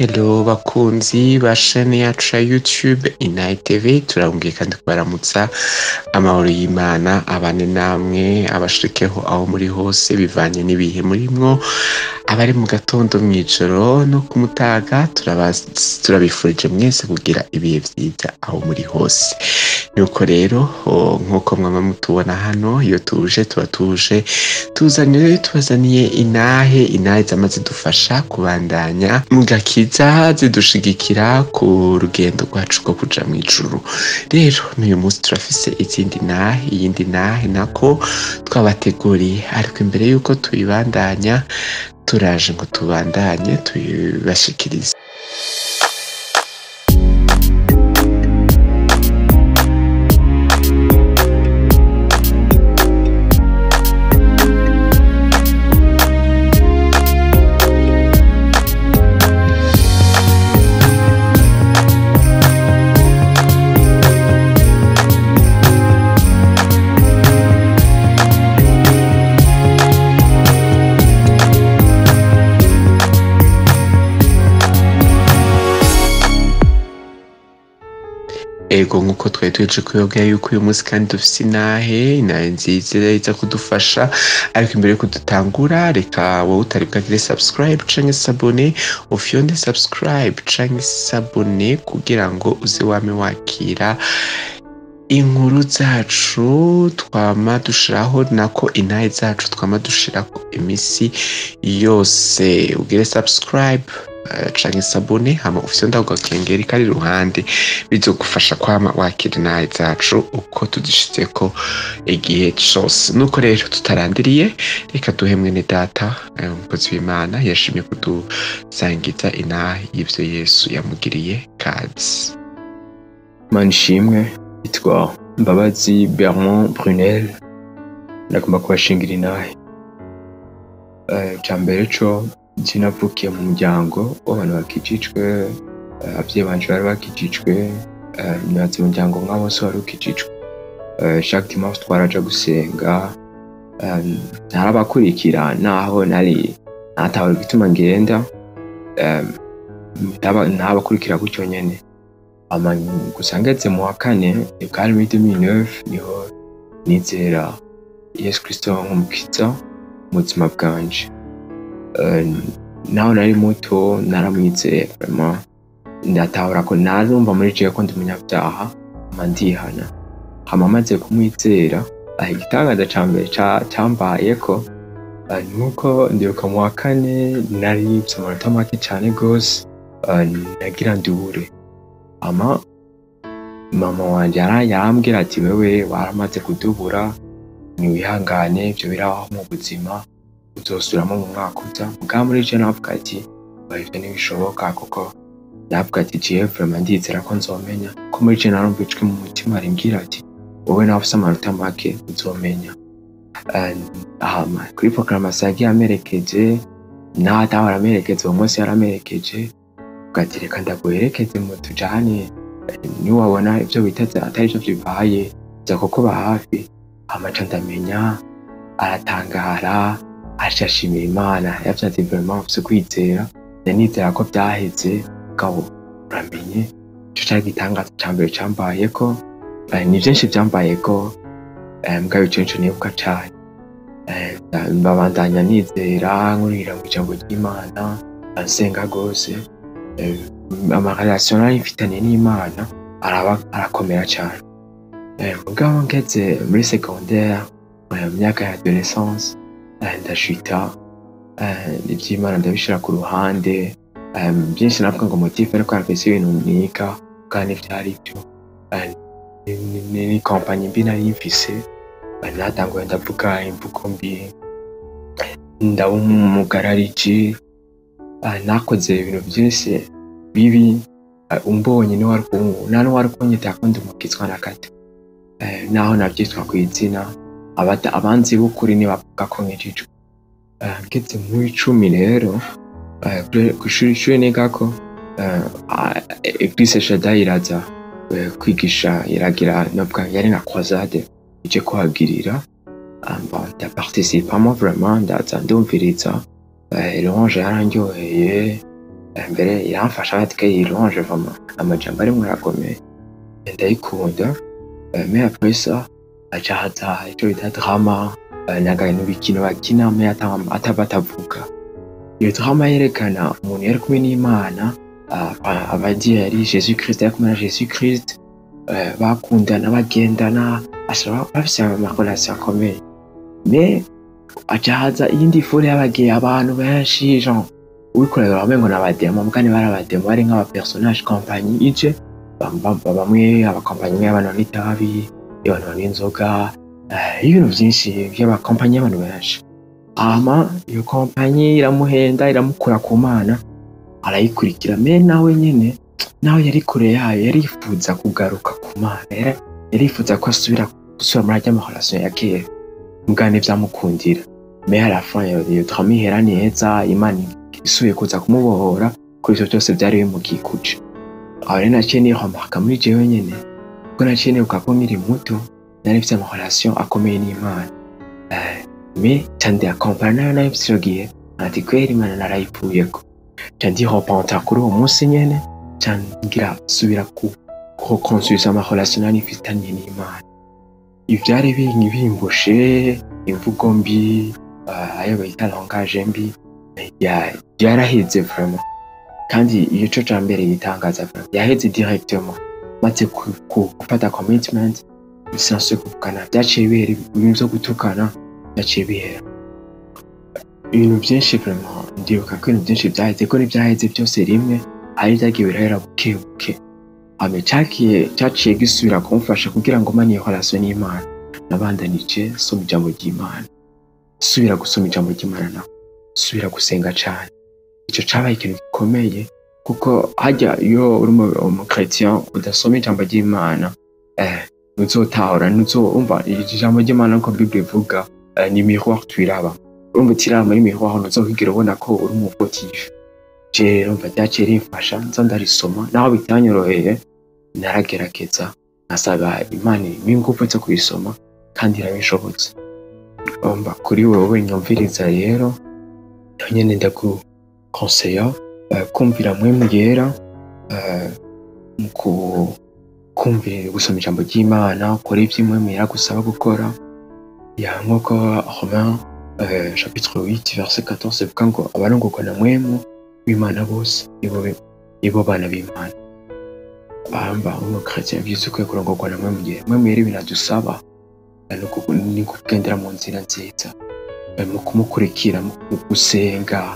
Hello bakunzi ba shene yacu ya YouTube Inayi TV turabumviye kandi kubaramutsa amahoro y'Imana abane namwe abashikeho aho muri hose bivanye n'ibihe murimwo abari mu gatondo mw'ijoro no ku mutaga turaba- turabifurije mwese kugira ibihe vyiza aho muri hose nuko rero o, nk'uko mwama mutubona hano iyo tuje tuba tuje tuzaniye tubazaniye inahe inahe zama zidufasha kubandanya mu gakiza zidushigikira ku rugendo rwacu rwo kuja mw'ijuru rero n'uyu munsi turafise izindi nahe iyindi nahe nako twabateguriye ariko imbere y'uko tuyibandanya turaje ngo tubandanye tuyibashikirize ego nk'uko twari tuheje kuyobwira yuko uyu munsi kandi dufise inahe inahe nziza iza kudufasha ariko imbere yuko dutangura reka wowe utari bwagire subscribe canke sabone ufyonde subscribe canke sabone kugira ngo uze wame wakira inkuru zacu twama dushiraho nako inahe zacu twama dushirako imisi yose ugire subscribe eh, canke sabone hama ufyonda ako gakengeri kari iruhande bizogufasha kwama wakira inahe zacu uko tuzishizeko igihe cose nuko rero tutarandiriye reka duhe mwene data eh, umukozi w'imana yashimye kudusangiza inahe y'ivyo yesu yamugiriye kazi Mana ishimwe yitwa Mbabazi Bermond Brunel ndagomba kubashingira inahe Eh, icya mbere co nzi navukiye mu muryango w'abantu bakijijwe eh, abavyeyi banje bari bakijijwe eh, nibaza umuryango nka bose wari ukijijwe Eh, chaque dimanche twaraja gusenga eh, ntarabakurikira naho nari natawe gituma ngenda eh, ntaba- ntabakurikira gutyo nyene ama gusa ngeze mu wa kane bwari muri 2009 niho nizera yesu kristo nk'umukiza mu buzima bwanje Eh, naho nari muto naramwizeye vraiment ndatahura ko narumva muri jewe ko ndi umunyabyaha ama ndihana hama maze kumwizera ah, igitangaza ca mbere ca- cambayeko ah, nuko ndibuka mu wa kane narivye amanota make cane gose ah, nagira ndubure ama mama wanje yara- yarambwira ati wewe waramaze kudubura niwihangane ivyo birabaho mu buzima uzosubiramo mu mwaka uza mugabo muri je navuga ati "Oya, ivyo ntibishoboka kuko navuga ati jewe vraiment ndizera ko nzomenya ko muri je narumva ijwi mu mutima rimbwira ati wowe nawe ufise amanota make uzomenya Eh, hama kuri programmation yagiye amerekeje naho atahora amerekeje uwo munsi yaramerekeje avuga ati reka ndaguherekeze mu tujane niwabona ibyo witeze atari byo bibaye jya kukuba hafi amaca ndamenya aratangara aca ashimira imana yavyanze vraiment ufise kwizera ndanizera ko byaheze gabo uramenye ico cari igitangaza ca mbere cambayeko Eh, ni vyinshi vyambayeko eh, mugabo ico nico nibuka cane Eh, mbabandanya nizera nkurira mu ijambo ry'imana nsenga gose Eh, amarelation nari mfitanye n'imana araba arakomera cyane Eh, mugabo ngeze muri secondaire eh, mu myaka ya adolescence eh, ndashita eh, iby'imana ndabishira ku ruhande eh, byinshi navuga ngo motif ariko harafise ibintu niga kandi vyari byo Eh, ni- ni- ni ni kompanyi mbi nari mfise Eh, natanguye ndavuga imvugo mbi ndaba umugarariji Eh, nakoze ibintu byinshi bibi eh, umbonye niwe wari kungu nta n'uwari kunyita ko ndi umukizwa na gato Eh, naho nabyitwa ku izina abata- abanzi b'ukuri nibavuga ko nkijijwe Eh, ngeze mu icumi rero eh, kuri- ku ishuri ishuri nigako eh, ah, eglise shada iraza eh, kwigisha iragira novuga yari nka croisade ije kuhagirira Ah, bon, ndaparticipamo vraiment ndaza ndumviriza Eh, louange yarandyoheye Eh, mbere iramfasha ati ke yironje vama amajambo arimwo arakomeye ndayikunda Eh, mais après ça aca haza ico bita drama eh, n'akantu bikino bakina mais ata- ataba atavuga iyo drama yerekana umuntu yari kumwe n'imana ah, ah, abagiye yari jesus christ yari kumwe na jesus christ eh, bakundana bagendana ashobora bafise amarelation akomeye mais aca haza iyindi fure y'abagiye abantu benshi genre uwikorera bamengo n'abademo mugani bari abademo bari nk'abapersonnage kompanyi ije bam- bam- bamwe abakompanyi y'abantu banywa itabi y'abantu banywa inzoga eh, ibintu byinshi by'amakompanyi y'abantu benshi hama iyo kompanyi iramuhenda iramukura ku mana arayikurikira me nawe nyene nawe yari kure yayo yarifuza kugaruka ku mana yari- yarifuza ko asubira gusubira muri arya maholation ya kera mugani vyamukundira me à la fin iyo iyo drama ihera neza imana isubiye kuza kumubohora kuri ivyo byose vyari bimukikuje aho rero naciye nihomarka muri jewe nyene kuko naciye nibuka ko nkiri muto nari mfise amarelation akomeye n'imana Eh, me ca ndiakompara nayo nayo ico gihe ati kweri imana narayivuyeko ca ndihopanta kuri uwo munsi nyene ca ngira subira ku kureconstruisa amarelation nari mfitanye n'imana ivyari bingi bimbushe imvugo mbi eh, ayo bita langage mbi ya- yaraheze vraiment kandi iyo co ca mbere yitangaza vraiment yaheze directement maze ku- ku- gufata commitment bisanzwe kuvugana vyaciye bihera ibintu vyo gutukana vyaciye bihera ibintu vyinshi vraiment ndibuka ko ibintu vyinshi vyaheze ko n'ivyaheze byose rimwe hari vyagiye birahera buke buke hame cakiye caciye gisubira kumfasha kugira ngo mane iyo relation n'imana nabandanije soma ijambo ry'imana subira gusoma ijambo ry'imana nawe subira gusenga cane ico cabaye ikintu gikomeye kuko hajya iyo uri umu- umukretien udasoma ijambo ry'imana eh, ntuzotahora ntuzumva ijambo ry'imana nko bible ivuga eh, ni miroir twiraba urumva utiraba muri miroir ntuzokwigera ubona ko uri umuvotifu je rero mva ryaciye rimfasha nza ndarisoma naho bitanyoroheye naragerageza nkasaba imana impa ingufu zo kubisoma kandi irabishobotse umva kuri wowe nyumviriza rero naho nyene ndagukonseya eh, kumvira mwemu yera eh, mu ku- kumvira gusoma ijambo ry'imana ukora ivyo mwemu yera gusaba gukora ya nk'uko romain eh, chapitre 8 verset 14 ivuga ngo abarongorwa na mwemu w'imana bose nibo be- nibo bana b'imana bamba umukristo yavyise ukwiye kurongorwa na mwemu yera mwemu yera ibintu adusaba eh, ni uku- ni kugendera mu nzira nziza eh, mu kumukurikira mu gusenga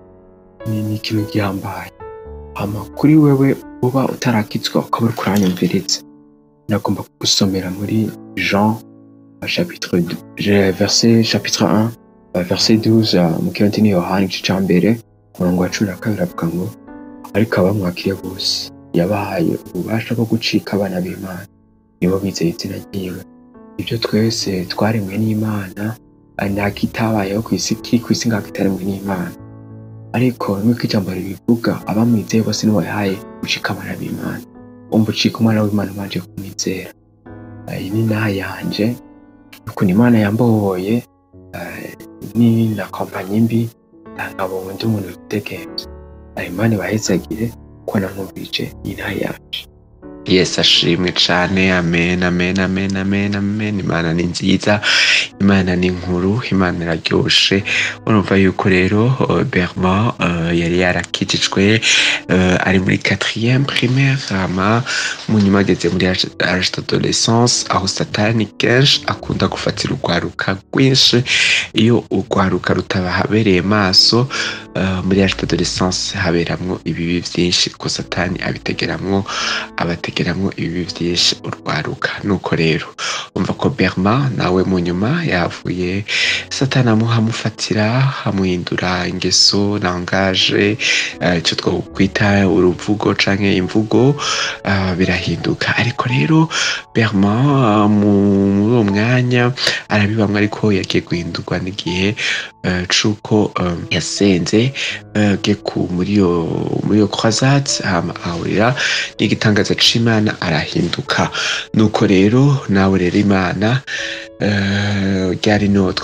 ni ni ikintu gihambaye hama kuri wewe uba utarakitswa ukaba uri kuranyumviriza nagomba kugusomera muri jean euh, chapitre dou- je- verset chapitre 1 euh, verset 12 euh, mu kirundi ni yohani igice ca mbere umurongo wa cumi na kabiri avuga ngo ariko abamwakiriye bose yabahaye ububasha bwo gucika abana b'imana nibo bizeye izina ryiwe ibyo twese twaremwe n'imana eh, nta kitabayeho ku isi kiri ku isi ngaho kitaremwe n'imana ariko nk'uko ijambo ribivuga abamwizeye bose nibo yahaye gucika abana b'imana umva ucika umwana w'imana ubanje kumwizera Eh, iyi ni inaha yanje ukuntu imana yambohoye eh, ni na kompanyi mbi eh, nkabonye undi muntu witegenza Eh, imana ibahezagire ko namwumvirije iyi naha yanje yesu ashimwe cane amen amen amen amen amen imana ni nziza imana ni nkuru imana iraryoshe urumva yuko rero uh, berman uh, yari yarakijijwe uh, ari muri quatrième primaire hama mu nyuma ageze muri age age d'adolescence aho satani kenshi akunda gufatira urwaruka rwinshi iyo urwaruka rutabahabereye maso uh, muri age d'adolescence haberamwo ibibi vyinshi ko satani abitegeramwo abategeramwo ibibi vyinshi urwaruka nuko rero umva ko berma nawe mu nyuma yavuye satani amuha amufatira amuhindura ingeso langage eh, ico twokwita uruvugo canke imvugo eh, birahinduka ariko rero berma eh, mu- muri uwo mwanya arabibamwo ariko yagiye guhindurwa n'igihe eh, c'uko eh, yasenze eh, geku muri iyo muri iyo croisade hama ahurira n'igitangaza c'imana arahinduka nuko rero nawe rero imana eh, ryari no twamye turavuga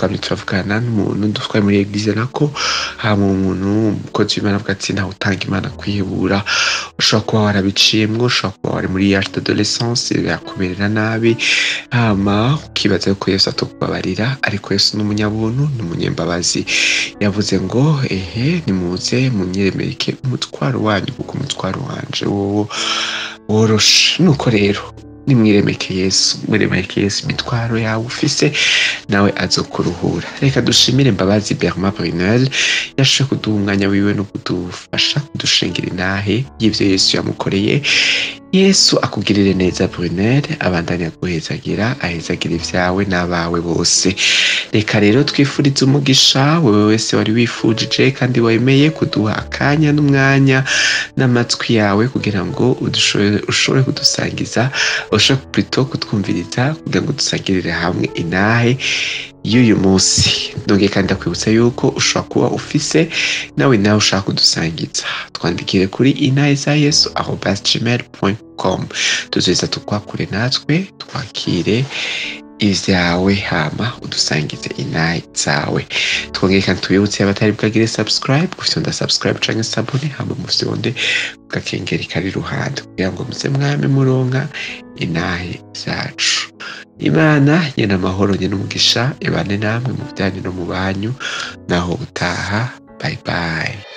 tuvugana n'umuntu dutwaye muri eglise nako hama umuntu umukozi w'imana avuga ati ntawe utanga imana kwihebura ushobora kuba warabiciyemwo ushobora kuba wari muri age d'adolescence yakumerera nabi hama ukibaza yuko yesu atokubabarira ariko yesu ni umunyabuntu ni umunyembabazi yavuze ngo ehe nimuze munyeremereke umutwaro wanyu kuko umutwaro wanje wowo woroshe nuko rero nimwiremeke yesu mwiremeke yesu imitwaro yawe ufise nawe azokuruhura reka dushimire mbabazi Bernard Brunel yashoboye kuduha umwanya wiwe no kudufasha kudushingira intahe y'ivyo yesu yamukoreye yesu akugirire neza Brunel abandanya guhezagira ahezagira ivyawe n'abawe bose reka rero twifurize umugisha wewe wese wari wifujije kandi wemeye kuduha akanya n'umwanya n'amatwi yawe kugira ngo udushobore- ushobore kudusangiza ushobore plutôt kutwumviriza kugira ngo dusangirire hamwe inahe y'uyu munsi ndongeye kandi ndakwibutsa yuko ushobora kuba ufise nawe nawe ushaka kudusangiza twandikire kuri inahe za yesu arobas gmail com tuzoheza tukwakure natwe twakire ivyawe hama udusangize inahe zawe twongeye kandi tubibutse abatari bwagire subscribe gufyonda subscribe canke sabone hama mufyonde gakengeri kari iruhande kugira ngo muze mwame muronka inahe zacu imana nyene amahoro nyene umugisha ibane namwe mu byanyu no mu banyu naho utaha bye bye